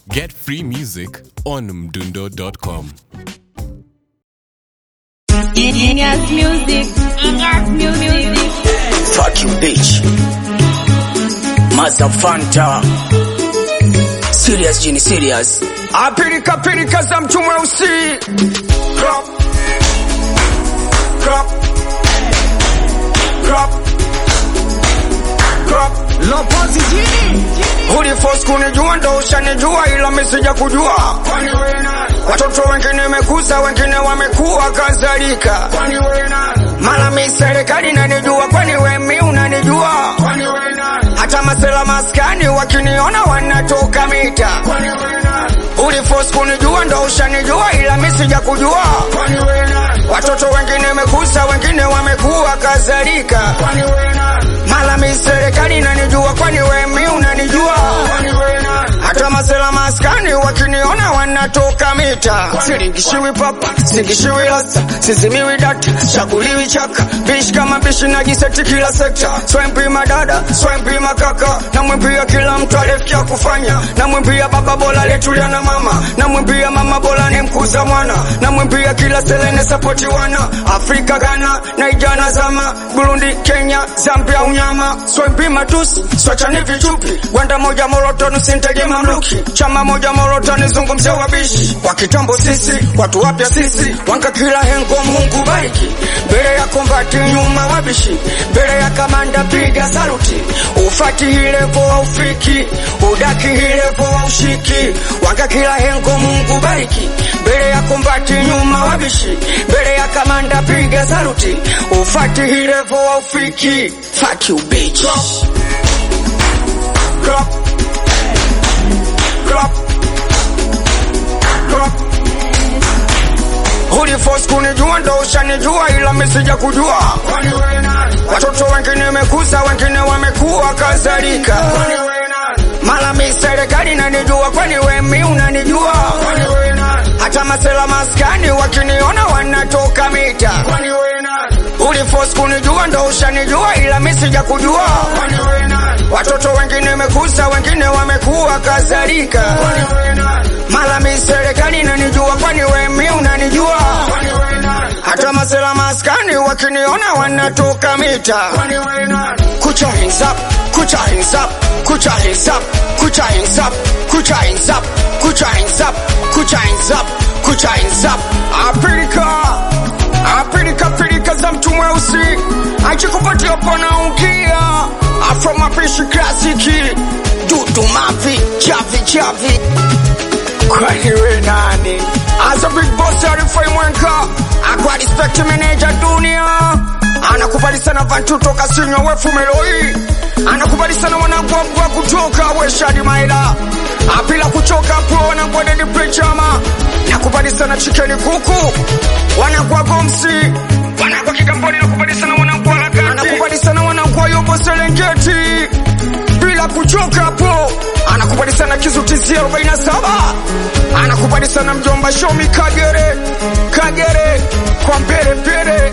Get free music on mdundo.com. Genius music. Genius music. Fuck you, bitch. Maza Fanta. Serious, Jini, serious. Apilika pilika za mtu mweusi. Crop. Crop. Crop. Crop. Lopozi jini. Uliforce kunijua ndo ushanijua ila misija kujua. Watoto wengine mekuza wengine wamekuwa kadhalika. Mara mi serikali inanijua kwani we mi unanijua. Hata masela maskani wakiniona wanatoka mita. Uliforce kunijua ndo ushanijua ila mi sija kujua. Watoto wengine mekuza wengine wamekuwa kadhalika. Mara mi serikali inanijua kwani we mi unanijua. Hata masela maskani wakiniona wanatoka mita. Siringishiwi papa, singishiwi rasta, sizimiwi data, chaguliwi chaka. Bishi kama bishi najiseti kila sekta. Swempi madada, swempi makaka. Namwimbia kila mtu alifikia kufanya. Namwimbia baba bora letulia na mama. Namwimbia mama bora ni mkuza mwana. Namwimbia kila selene sapoti wana. Afrika, Ghana, Naija na zama. Burundi, Kenya, Zambia unyama. Swempi matusi, swachani vichupi. Gwanda moja morotoni sinteje mamluki. Chama moja morotoni zungumzia wabishi. Wa kitambo sisi, watu wapya sisi. Wanka kila hengo Mungu bariki. Mbele ya kombati nyuma wabishi. Mbele ya kamanda piga saluti. Ufati hilevo wa ufiki. Udaki hilevo wa ushiki. Wanka kila hengo Mungu bariki. Mbele ya kombati nyuma wabishi. Mbele ya kamanda piga saluti. Ufati hilevo wa ufiki. Fuck you bitch. Crop. Crop. Crop. Uliforce kunijua ndo ushanijua ila misija kujua. Watoto wengine mekuza wengine wamekuwa kadhalika. Mara mi serikali inanijua kwani we mi unanijua. Hata masela maskani wakiniona wanatoka mita. Uliforce kunijua ndo ushanijua ila mi sija kujua. Watoto wengine mekuza wengine wamekuwa kadhalika. Mara mi serikali inanijua kwani we mi unanijua. Hata masela maskani wakiniona wanatoka mita. Kucha hands up, kucha hands up, kucha hands up, kucha hands up, kucha hands up, kucha hands up, kucha hands up, kucha hands up. Afrika, Afrika, Afrika za mtu mweusi achikupatia pona ungia Afro mapishi klasiki dudu mavi chavi chavi kwani we nani as a big boss arifai mwenka akwa respect manager dunia anakubali sana vantu toka sinywa wefu meloi anakubali sana wanagwagwa kutoka weshadi maila apila kuchoka po wanagwadedi pechama nakubali sana chikeni kuku wanagwa gomsi wanagwa kigamboni nakubali sana wanagwa lakati anakubali sana wanagwa yobo serengeti bila kuchoka po anakubali sana kizutizia 47 anakubali sana mjomba shomi kagere kagere kwa mbele mbele